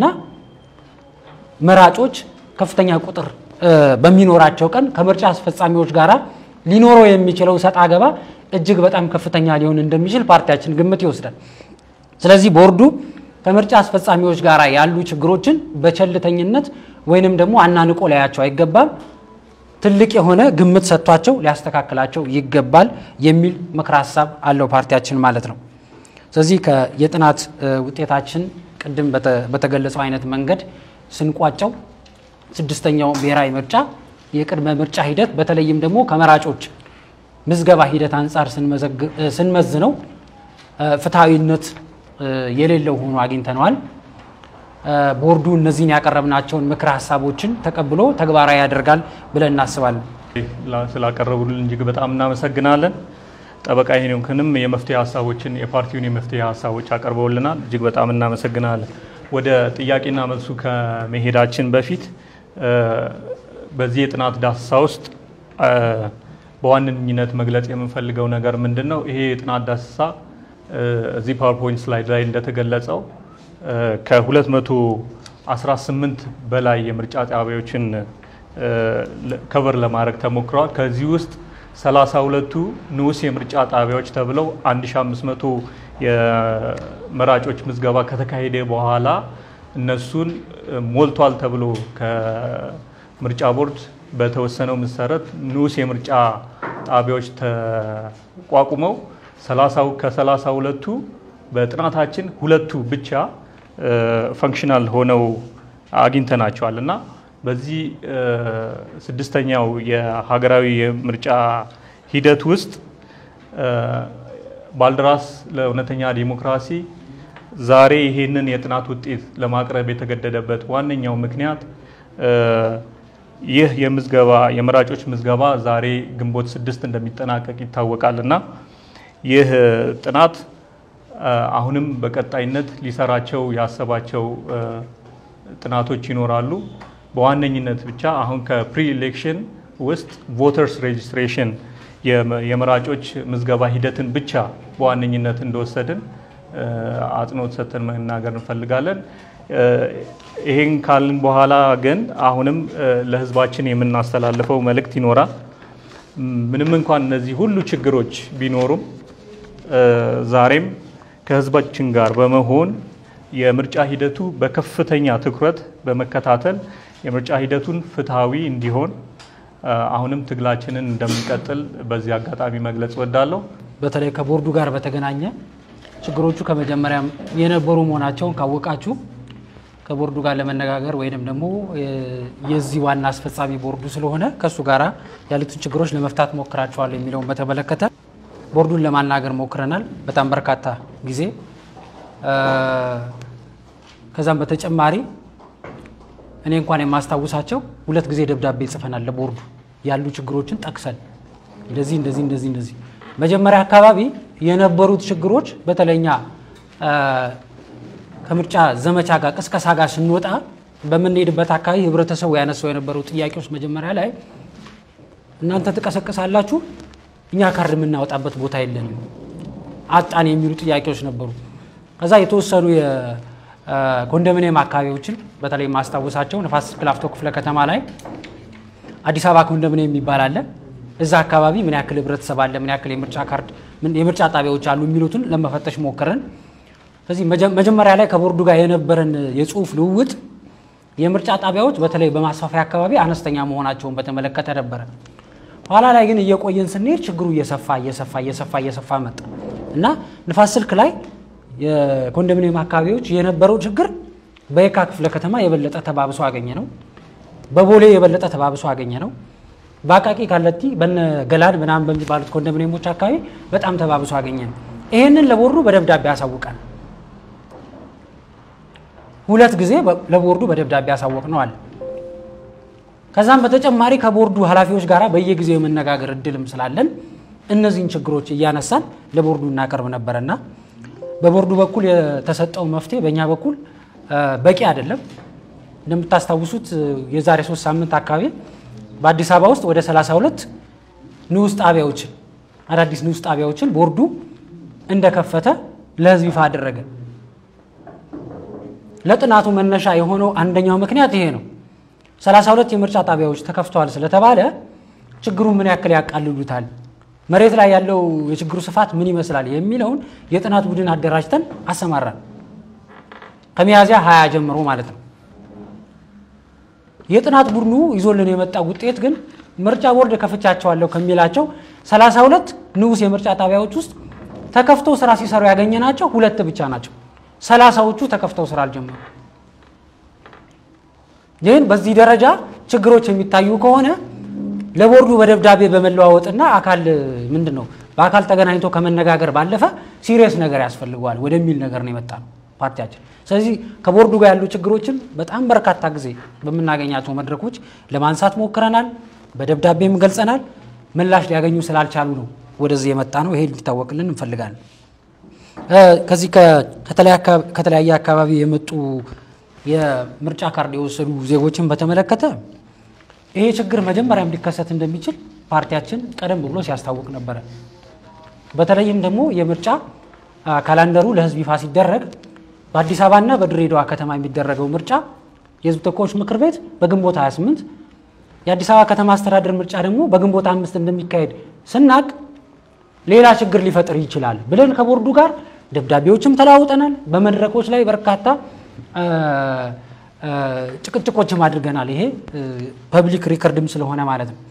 መራጮች ከፍተኛ ቁጥር እ፣ በሚኖራቸው ቀን ከምርጫ አስፈጻሚዎች ጋር ሊኖረው የሚችለው ሰጥ አገባ እጅግ በጣም ከፍተኛ ሊሆን እንደሚችል ፓርቲያችን ግምት ይወስዳል። ስለዚህ ቦርዱ ከምርጫ አስፈጻሚዎች ጋር ያሉ ችግሮችን በቸልተኝነት ወይንም ደግሞ አናንቆ ሊያያቸው አይገባም። ትልቅ የሆነ ግምት ሰጥቷቸው ሊያስተካክላቸው ይገባል የሚል ምክረ ሀሳብ አለው ፓርቲያችን ማለት ነው። ስለዚህ ከ- የጥናት እ፣ ውጤታችን ቅድም በተ- በተገለጸው አይነት መንገድ ስንቋጨው ስድስተኛው ብሔራዊ ምርጫ የቅድመ ምርጫ ሂደት በተለይም ደግሞ ከመራጮች ምዝገባ ሂደት አንጻር ስንመዘግ- እ፣ ስንመዝነው እ፣ ፍትሐዊነት እ፣ የሌለው ሆኖ አግኝተነዋል። እ፣ ቦርዱ እነዚህን ያቀረብናቸውን ምክረ ሀሳቦችን ተቀብሎ ተግባራዊ ያደርጋል ብለን እናስባለን። ላ- ስላቀረቡልን እጅግ በጣም እናመሰግናለን። ጠበቃ ሄኖክንም የመፍትሄ ሀሳቦችን የፓርቲውን የመፍትሄ ሀሳቦች አቀርበውልናል። እጅግ በጣም እናመሰግናለን። ወደ ጥያቄና መልሱ ከመሄዳችን በፊት እ፣ በዚህ የጥናት ዳሰሳ ውስጥ እ፣ በዋነኝነት መግለጽ የምንፈልገው ነገር ምንድን ነው? ይሄ የጥናት ዳሰሳ እ፣ እዚህ ፓወርፖይንት ስላይድ ላይ እንደተገለጸው እ፣ ከ218 በላይ የምርጫ ጣቢያዎችን እ፣ ለ- ከቨር ለማድረግ ተሞክረዋል። ከዚህ ውስጥ 32ቱ ንዑስ የምርጫ ጣቢያዎች ተብለው 1500 የመራጮች ምዝገባ ከተካሄደ በኋላ እነሱን እ፣ ሞልቷል ተብሎ ከምርጫ ቦርድ በተወሰነው መሰረት ንዑስ የምርጫ ጣቢያዎች ተቋቁመው 30 ከ32ቱ በጥናታችን ሁለቱ ብቻ ፈንክሽናል ሆነው አግኝተናቸዋል እና በዚህ እ፣ ስድስተኛው የሀገራዊ የምርጫ ሂደት ውስጥ እ፣ ባልደራስ ለእውነተኛ ዲሞክራሲ ዛሬ ይሄንን የጥናት ውጤት ለማቅረብ የተገደደበት ዋነኛው ምክንያት እ፣ ይህ የምዝገባ የመራጮች ምዝገባ ዛሬ ግንቦት ስድስት እንደሚጠናቀቅ ይታወቃል እና ይህ ጥናት እ፣ አሁንም በቀጣይነት ሊሰራቸው ያሰባቸው እ፣ ጥናቶች ይኖራሉ። በዋነኝነት ብቻ አሁን ከፕሪ ኢሌክሽን ውስጥ ቮተርስ ሬጅስትሬሽን የመራጮች ምዝገባ ሂደትን ብቻ በዋነኝነት እንደወሰድን እ፣ አጽንኦት ሰጥተን መናገር እንፈልጋለን። እ፣ ይሄን ካልን በኋላ ግን አሁንም እ፣ ለሕዝባችን የምናስተላልፈው መልእክት ይኖራል። ምንም እንኳን እነዚህ ሁሉ ችግሮች ቢኖሩም እ፣ ዛሬም ከህዝባችን ጋር በመሆን የምርጫ ሂደቱ በከፍተኛ ትኩረት በመከታተል የምርጫ ሂደቱን ፍትሐዊ እንዲሆን እ፣ አሁንም ትግላችንን እንደምንቀጥል በዚህ አጋጣሚ መግለጽ እወዳለሁ። በተለይ ከቦርዱ ጋር በተገናኘ ችግሮቹ ከመጀመሪያም የነበሩ መሆናቸውን ካወቃችሁ ከቦርዱ ጋር ለመነጋገር ወይንም ደግሞ የ- የዚህ ዋና አስፈጻሚ ቦርዱ ስለሆነ ከእሱ ጋር ያሉትን ችግሮች ለመፍታት ሞክራቸዋል የሚለውን በተመለከተ ቦርዱን ለማናገር ሞክረናል በጣም በርካታ ጊዜ እ፣ ከዛም በተጨማሪ እኔ እንኳን የማስታውሳቸው ሁለት ጊዜ ደብዳቤ ጽፈናል ለቦርዱ ያሉ ችግሮችን ጠቅሰን እንደዚህ እንደዚህ እንደዚህ እንደዚህ መጀመሪያ አካባቢ የነበሩት ችግሮች በተለይኛ እ፣ ከምርጫ ዘመቻ ጋር ቅስቀሳ ጋር ስንወጣ በምንሄድበት አካባቢ ህብረተሰቡ ያነሳው የነበሩ ጥያቄዎች መጀመሪያ ላይ እናንተ ትቀሰቅሳላችሁ፣ እኛ ካርድ የምናወጣበት ቦታ የለንም፣ አጣን የሚሉ ጥያቄዎች ነበሩ። ከዛ የተወሰኑ የኮንዶሚኒየም አካባቢዎችን በተለይ ማስታወሳቸው ነፋስ ስልክ ላፍቶ ክፍለ ከተማ ላይ አዲስ አበባ ኮንዶሚኒየም የሚባል አለ። እዛ አካባቢ ምን ያክል ህብረተሰብ አለ፣ ምን ያክል የምርጫ ካርድ ምን- የምርጫ ጣቢያዎች አሉ የሚሉትን ለመፈተሽ ሞክረን ስለዚህ መጀ- መጀመሪያ ላይ ከቦርዱ ጋር የነበረን የጽሁፍ ልውውጥ የምርጫ ጣቢያዎች በተለይ በማስፋፊያ አካባቢ አነስተኛ መሆናቸውን በተመለከተ ነበረ። ኋላ ላይ ግን እየቆየን ስንሄድ ችግሩ እየሰፋ እየሰፋ እየሰፋ እየሰፋ መጣ እና ንፋስ ስልክ ላይ የኮንዶሚኒየም አካባቢዎች የነበረው ችግር በየካ ክፍለ ከተማ የበለጠ ተባብሶ አገኘ ነው። በቦሌ የበለጠ ተባብሶ አገኘ ነው። በአቃቂ ካለቲ በነ ገላን ምናምን በሚባሉት ኮንዶሚኒየሞች አካባቢ በጣም ተባብሶ አገኘ ነው። ይህንን ለቦርዱ በደብዳቤ ያሳውቃል። ሁለት ጊዜ በ- ለቦርዱ በደብዳቤ ያሳወቅ ነው አለ። ከዛም በተጨማሪ ከቦርዱ ኃላፊዎች ጋር በየጊዜው የመነጋገር እድልም ስላለን እነዚህን ችግሮች እያነሳን ለቦርዱ እናቀርብ ነበረና በቦርዱ በኩል የተሰጠው መፍትሄ በእኛ በኩል እ፣ በቂ አይደለም። እንደምታስታውሱት እ፣ የዛሬ ሶስት ሳምንት አካባቢ በአዲስ አበባ ውስጥ ወደ 32 ንዑስ ጣቢያዎችን አዳዲስ ንዑስ ጣቢያዎችን ቦርዱ እንደከፈተ ለህዝብ ይፋ አደረገ። ለጥናቱ መነሻ የሆነው አንደኛው ምክንያት ይሄ ነው። 32 የምርጫ ጣቢያዎች ተከፍተዋል ስለተባለ ችግሩን ምን ያክል ያቃልሉታል፣ መሬት ላይ ያለው የችግሩ ስፋት ምን ይመስላል የሚለውን የጥናት ቡድን አደራጅተን አሰማራን። ከሚያዝያ 20 ጀምሮ ማለት ነው። የጥናት ቡድኑ ይዞልን የመጣ ውጤት ግን ምርጫ ቦርድ ከፍቻቸዋለሁ ከሚላቸው 32 ንዑስ የምርጫ ጣቢያዎች ውስጥ ተከፍተው ስራ ሲሰሩ ያገኘናቸው ሁለት ብቻ ናቸው። ሰላሳዎቹ ተከፍተው ስራ አልጀመሩ። ይህን በዚህ ደረጃ ችግሮች የሚታዩ ከሆነ ለቦርዱ በደብዳቤ በመለዋወጥና አካል ምንድን ነው በአካል ተገናኝቶ ከመነጋገር ባለፈ ሲሪየስ ነገር ያስፈልገዋል ወደሚል ነገር ነው የመጣ ነው ፓርቲያችን። ስለዚህ ከቦርዱ ጋር ያሉ ችግሮችን በጣም በርካታ ጊዜ በምናገኛቸው መድረኮች ለማንሳት ሞክረናል፣ በደብዳቤም ገልጸናል። ምላሽ ሊያገኙ ስላልቻሉ ነው ወደዚህ የመጣ ነው። ይሄ እንዲታወቅልን እንፈልጋለን። ከዚህ ከተለያየ አካባቢ የመጡ የምርጫ ካርድ የወሰዱ ዜጎችን በተመለከተ ይሄ ችግር መጀመሪያም ሊከሰት እንደሚችል ፓርቲያችን ቀደም ብሎ ሲያስታውቅ ነበረ። በተለይም ደግሞ የምርጫ ካላንደሩ ለሕዝብ ይፋ ሲደረግ በአዲስ አበባና በድሬዳዋ ከተማ የሚደረገው ምርጫ የሕዝብ ተወካዮች ምክር ቤት በግንቦት 28 የአዲስ አበባ ከተማ አስተዳደር ምርጫ ደግሞ በግንቦት አምስት እንደሚካሄድ ስናቅ ሌላ ችግር ሊፈጥር ይችላል ብለን ከቦርዱ ጋር ደብዳቤዎችም ተለዋውጠናል። በመድረኮች ላይ በርካታ ጭቅጭቆችም አድርገናል። ይሄ ፐብሊክ ሪከርድም ስለሆነ ማለት ነው።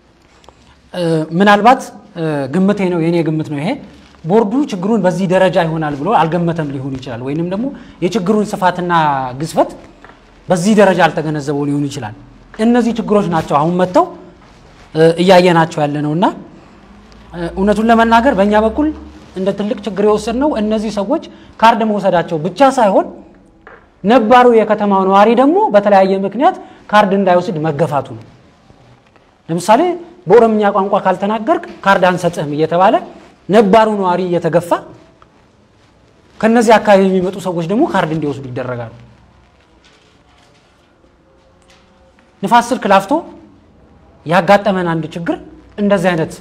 ምናልባት ግምቴ ነው የኔ ግምት ነው ይሄ ቦርዱ ችግሩን በዚህ ደረጃ ይሆናል ብሎ አልገመተም ሊሆን ይችላል። ወይንም ደግሞ የችግሩን ስፋትና ግዝፈት በዚህ ደረጃ አልተገነዘበው ሊሆን ይችላል። እነዚህ ችግሮች ናቸው አሁን መጥተው እያየናቸው ያለ ነው እና እውነቱን ለመናገር በእኛ በኩል እንደ ትልቅ ችግር የወሰድነው እነዚህ ሰዎች ካርድ መውሰዳቸው ብቻ ሳይሆን ነባሩ የከተማው ነዋሪ ደግሞ በተለያየ ምክንያት ካርድ እንዳይወስድ መገፋቱ ነው። ለምሳሌ በኦሮምኛ ቋንቋ ካልተናገርክ ካርድ አንሰጥህም እየተባለ ነባሩ ነዋሪ እየተገፋ ከነዚህ አካባቢ የሚመጡ ሰዎች ደግሞ ካርድ እንዲወስዱ ይደረጋሉ። ንፋስ ስልክ ላፍቶ ያጋጠመን አንድ ችግር እንደዚህ አይነት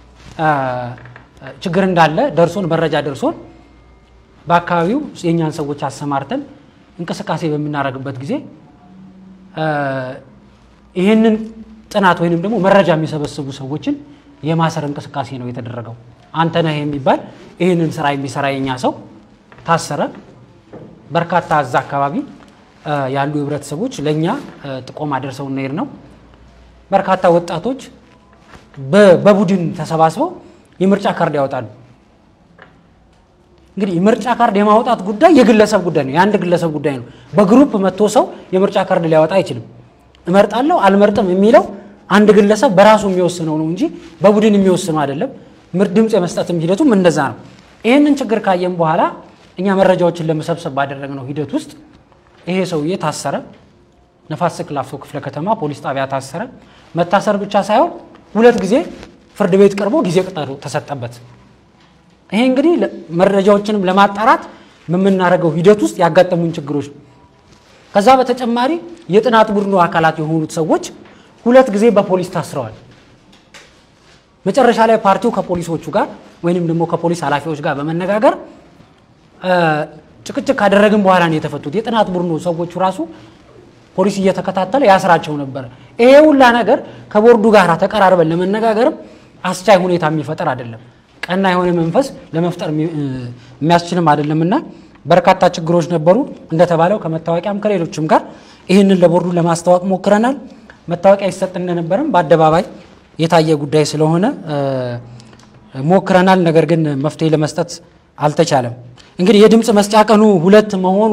ችግር እንዳለ ደርሶን መረጃ ደርሶን በአካባቢው የእኛን ሰዎች አሰማርተን እንቅስቃሴ በምናደርግበት ጊዜ ይህንን ጥናት ወይንም ደግሞ መረጃ የሚሰበስቡ ሰዎችን የማሰር እንቅስቃሴ ነው የተደረገው። አንተነህ የሚባል ይህንን ስራ የሚሰራ የኛ ሰው ታሰረ። በርካታ እዛ አካባቢ ያሉ ህብረተሰቦች ለእኛ ጥቆማ ደርሰው እንሄድ ነው። በርካታ ወጣቶች በቡድን ተሰባስበው የምርጫ ካርድ ያወጣሉ። እንግዲህ የምርጫ ካርድ የማውጣት ጉዳይ የግለሰብ ጉዳይ ነው፣ የአንድ ግለሰብ ጉዳይ ነው። በግሩፕ መጥቶ ሰው የምርጫ ካርድ ሊያወጣ አይችልም። እመርጣለሁ አልመርጥም የሚለው አንድ ግለሰብ በራሱ የሚወስነው ነው እንጂ በቡድን የሚወስነው አይደለም። ድምፅ የመስጠትም ሂደቱም እንደዛ ነው። ይህንን ችግር ካየም በኋላ እኛ መረጃዎችን ለመሰብሰብ ባደረግነው ሂደት ውስጥ ይሄ ሰውዬ ታሰረ። ነፋስ ስልክ ላፍቶ ክፍለ ከተማ ፖሊስ ጣቢያ ታሰረ። መታሰር ብቻ ሳይሆን ሁለት ጊዜ ፍርድ ቤት ቀርቦ ጊዜ ቀጠሮ ተሰጠበት። ይሄ እንግዲህ መረጃዎችንም ለማጣራት በምናደርገው ሂደት ውስጥ ያጋጠሙን ችግሮች ነው። ከዛ በተጨማሪ የጥናት ቡድኑ አካላት የሆኑት ሰዎች ሁለት ጊዜ በፖሊስ ታስረዋል። መጨረሻ ላይ ፓርቲው ከፖሊሶቹ ጋር ወይንም ደግሞ ከፖሊስ ኃላፊዎች ጋር በመነጋገር ጭቅጭቅ ካደረግን በኋላ ነው የተፈቱት። የጥናት ቡድኑ ሰዎቹ ራሱ ፖሊስ እየተከታተለ ያስራቸው ነበረ። ይሄ ሁላ ነገር ከቦርዱ ጋር ተቀራርበን ለመነጋገርም አስቻይ ሁኔታ የሚፈጠር አይደለም። ቀና የሆነ መንፈስ ለመፍጠር የሚያስችልም አይደለም እና በርካታ ችግሮች ነበሩ። እንደተባለው ከመታወቂያም ከሌሎችም ጋር ይህንን ለቦርዱ ለማስታወቅ ሞክረናል። መታወቂያ ይሰጥ እንደነበረም በአደባባይ የታየ ጉዳይ ስለሆነ ሞክረናል። ነገር ግን መፍትሄ ለመስጠት አልተቻለም። እንግዲህ የድምፅ መስጫ ቀኑ ሁለት መሆኑ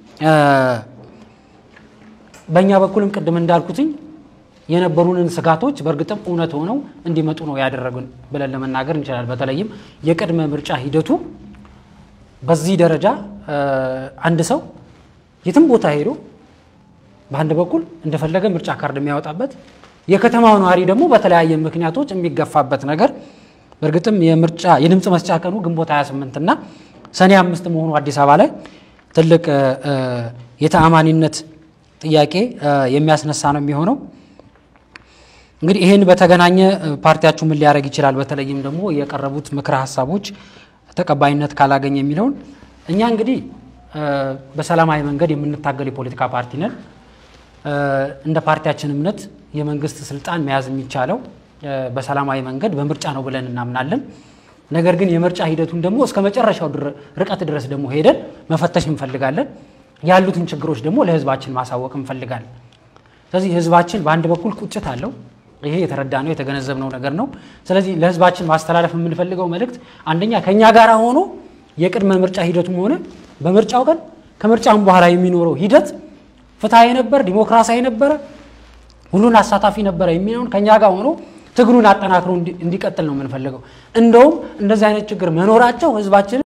በእኛ በኩልም ቅድም እንዳልኩትኝ የነበሩንን ስጋቶች በእርግጥም እውነት ሆነው እንዲመጡ ነው ያደረጉን ብለን ለመናገር እንችላለን። በተለይም የቅድመ ምርጫ ሂደቱ በዚህ ደረጃ አንድ ሰው የትም ቦታ ሄዶ በአንድ በኩል እንደፈለገ ምርጫ ካርድ የሚያወጣበት የከተማው ነዋሪ ደግሞ በተለያየ ምክንያቶች የሚገፋበት ነገር በእርግጥም የምርጫ የድምፅ መስጫ ቀኑ ግንቦት 28 እና ሰኔ አምስት መሆኑ አዲስ አበባ ላይ ትልቅ የተአማኒነት ጥያቄ የሚያስነሳ ነው የሚሆነው። እንግዲህ ይህን በተገናኘ ፓርቲያችሁ ምን ሊያደርግ ይችላል፣ በተለይም ደግሞ የቀረቡት ምክረ ሀሳቦች ተቀባይነት ካላገኘ የሚለውን እኛ እንግዲህ በሰላማዊ መንገድ የምንታገል የፖለቲካ ፓርቲ ነን። እንደ ፓርቲያችን እምነት የመንግስት ስልጣን መያዝ የሚቻለው በሰላማዊ መንገድ በምርጫ ነው ብለን እናምናለን። ነገር ግን የምርጫ ሂደቱን ደግሞ እስከ መጨረሻው ርቀት ድረስ ደግሞ ሄደን መፈተሽ እንፈልጋለን። ያሉትን ችግሮች ደግሞ ለህዝባችን ማሳወቅ እንፈልጋለን። ስለዚህ ህዝባችን በአንድ በኩል ቁጭት አለው። ይሄ የተረዳነው የተገነዘብነው ነገር ነው። ስለዚህ ለህዝባችን ማስተላለፍ የምንፈልገው መልእክት አንደኛ ከእኛ ጋር ሆኖ የቅድመ ምርጫ ሂደቱም ሆነ በምርጫው ቀን ከምርጫም በኋላ የሚኖረው ሂደት ፍትሐዊ ነበር፣ ዲሞክራሲያዊ ነበረ፣ ሁሉን አሳታፊ ነበረ የሚለውን ከእኛ ጋር ሆኖ ትግሉን አጠናክሮ እንዲቀጥል ነው የምንፈልገው። እንደውም እንደዚህ አይነት ችግር መኖራቸው ህዝባችን